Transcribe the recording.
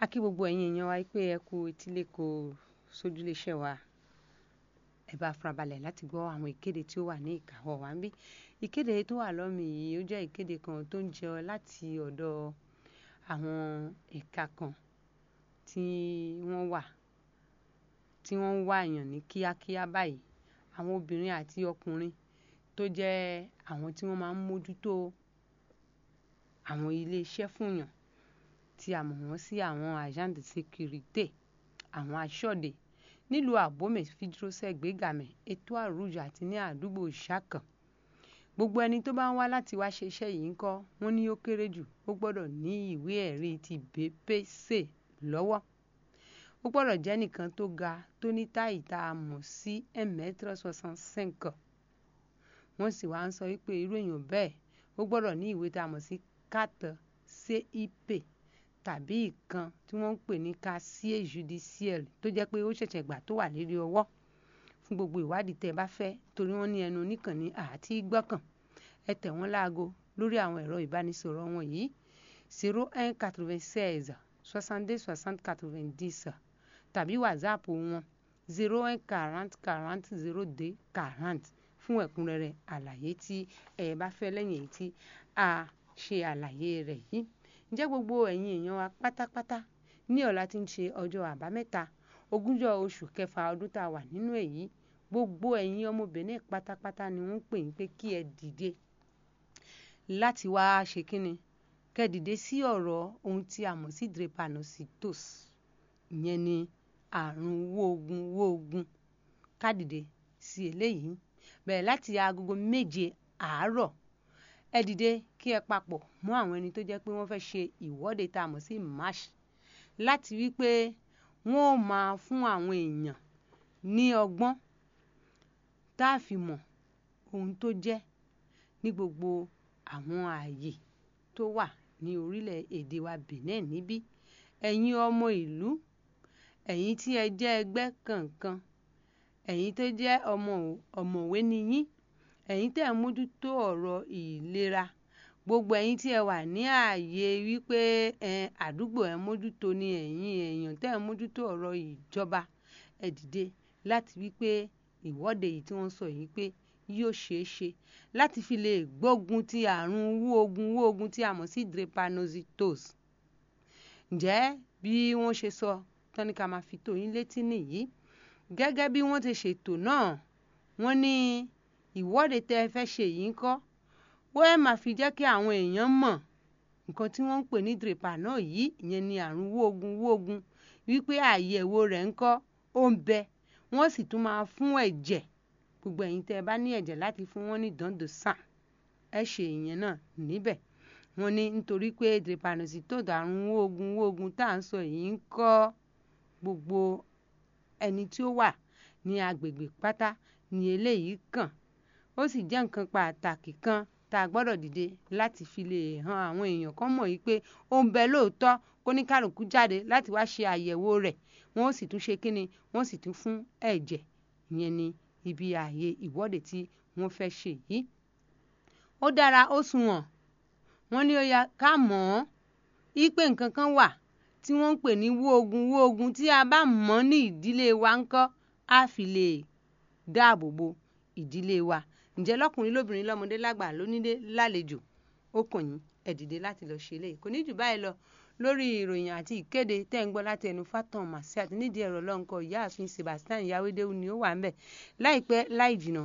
a kí gbogbo ẹ̀yin èèyàn wa pé ẹ kú etílé kò sójúléṣẹ́ wa ẹ bá farabalẹ̀ láti gbọ́ àwọn ìkéde tí ó wà ní ìkáwọ́ wa ń bí ìkéde tó wà lọ́mì yìí ó jẹ́ ìkéde kan tó ń jẹ láti ọ̀dọ̀ àwọn ẹ̀ka kan tí wọ́n wà tí wọ́n ń wá èèyàn ní kíákíá báyìí àwọn obìnrin àti ọkùnrin tó jẹ́ àwọn tí wọ́n máa ń mójútó àwọn iléeṣẹ́ fúnyàn tí a mọ̀ wọ́n sí àwọn agent de sécurité àwọn aṣọ́de nílùú àbómè fídírọ́sẹ̀ gbégàmẹ̀ ètò àrùjọ àti ní àdúgbò ṣàkàn gbogbo ẹni tó bá ń wá láti wá ṣe iṣẹ́ yìí ń kọ́ wọ́n ní ó kéré jù ó gbọ́dọ̀ ní ìwé ẹ̀rí ti BPC lọ́wọ́ ó gbọ́dọ̀ jẹ́ nìkan tó ga tó ní táì tá a mọ̀ sí mètre soixante-cinq wọ́n sì wá ń sọ wípé irú èèyàn bẹ́ẹ̀ ó gbọ́dọ̀ ní ìwé tá a mọ̀ sí carte CIP tàbí ìkan tí wọ́n ń pè ní casier judiciaire tó jẹ́ pé ó ṣẹ̀ṣẹ̀ gbà tó wà lérí ọwọ́ fún gbogbo ìwádìí tẹ́ ẹ bá fẹ́ torí wọ́n ní ẹnu oníkànnì àti gbọ́kàn ẹ tẹ̀ wọ́n láago lórí àwọn ẹ̀rọ ìbánisọ̀rọ̀ wọn yìí zero un quatre-vingt-seize soixante-deux soixante quatre-vingt-dix tàbí whatsapp wọn zero un quarante quarante zero deux quarante fún ẹ̀kúnrẹ́rẹ́ àlàyé tí ẹ bá fẹ́ lẹ́yìn èyí tí a ṣe àlàyé rẹ̀ yìí ǹjẹ́ gbogbo ẹ̀yin èèyàn wa pátápátá ní ọ̀la tí ń ṣe ọjọ́ àbámẹ́ta ogúnjọ́ oṣù kẹfà ọdún tá a wà nínú èyí gbogbo ẹ̀yin ọmọbìnrin pátápátá ni wọ́n ń pè yín pé kí ẹ dìde láti wá ṣe kínni kẹ́ dìde sí ọ̀rọ̀ ohun tí a mọ̀ sí drepanocytosis ìyẹn ni àrùn wóogun wóogun ká dìde sí eléyìí bẹ̀rẹ̀ láti agogo méje àárọ̀ ẹ dìde kí ẹ papọ̀ mọ́ àwọn ẹni tó jẹ́ pé wọ́n fẹ́ ṣe ìwọ́de tá a mọ̀ sí march láti wí pé wọ́n ó máa fún àwọn èèyàn ní ọgbọ́n tá a fi mọ̀ ohun tó jẹ́ ní gbogbo àwọn ààyè tó wà ní orílẹ̀-èdè wa Benin níbí ẹ̀yin ọmọ ìlú ẹ̀yin tí ẹ jẹ́ ẹgbẹ́ kankan ẹ̀yin tó jẹ́ ọmọ ọ̀mọ̀wé ni yín ẹ̀yin tẹ́ ẹ̀ mójútó ọ̀rọ̀ ìlera gbogbo ẹ̀yin tí ẹ wà ní ààyè wípé àdúgbò ẹ̀ mójútó ni ẹ̀yin èèyàn tẹ́ ẹ̀ mójútó ọ̀rọ̀ ìjọba ẹ dìde láti wípé ìwọ́de yìí tí wọ́n sọ yìí pé yóò ṣeé ṣe láti fi lè gbógun ti àrùn wóogun wóogun tí a mọ̀ sí drepanocytosis ǹjẹ́ bí wọ́n ṣe sọ tán ní ká máa fi tó yín létí nìyí gẹ́gẹ́ bí wọ́n ti ṣètò náà wọ́n ní ìwọ́de tẹ́ ẹ fẹ́ ṣe yìí ń kọ́ wọ́n ẹ̀ máa fi jẹ́ kí àwọn èèyàn mọ̀ nǹkan tí wọ́n ń pè ní drepano yìí ìyẹn ni àrùn wóogun wóogun wípé àyẹ̀wò rẹ̀ ń kọ́ ó ń bẹ wọ́n sì tún máa fún ẹ̀jẹ̀ gbogbo ẹ̀yin tẹ́ ẹ bá ní ẹ̀jẹ̀ láti fún wọn ní dando sàn ẹ ṣe ìyẹn náà níbẹ̀ wọ́n ní nítorí pé drepanocytosis àrùn wóogun wóogun tá à ń sọ yìí ń kọ́ gbogbo ẹni tí ó wà ní agbègbè pátá ní eléyìí kàn ó sì jẹ́ nǹkan pàtàkì kan tá a gbọ́dọ̀ dìde láti fi lè hàn àwọn èèyàn kan mọ̀ wípé ó ń bẹ lóòótọ́ kó ní kálukú jáde láti wá ṣe àyẹ̀wò rẹ̀ wọ́n sì tún ṣe kínni wọ́n sì tún fún ẹ̀jẹ̀ ìyẹn ni ibi ààyè ìwọ́de tí wọ́n fẹ́ ṣe yìí. ó dára ó sunwọ̀n wọ́n ní ó yá ká mọ̀ ọ́n wípé nǹkan kan wà tí wọ́n ń pè ní wóogun wóogun tí a bá mọ̀ ní ìdílé wa ńkọ́ á fi lè dáàbò bo ìdílé wa ǹjẹ́ lọ́kùnrin lóbìnrin lọ́mọdé lágbà lónílé lálejò ó kàn yín ẹ dìde láti lọ ṣe eléyìí kò ní jù báyìí lọ lórí ìròyìn àti ìkéde tẹ́ ń gbọ́ láti ẹnu Fatan Masiat nídìí ẹ̀rọ lọ́nkọ ìyáàfin Sebastian Yawédéwu ni ó wà ń bẹ̀ láìpẹ́ láì jìnnà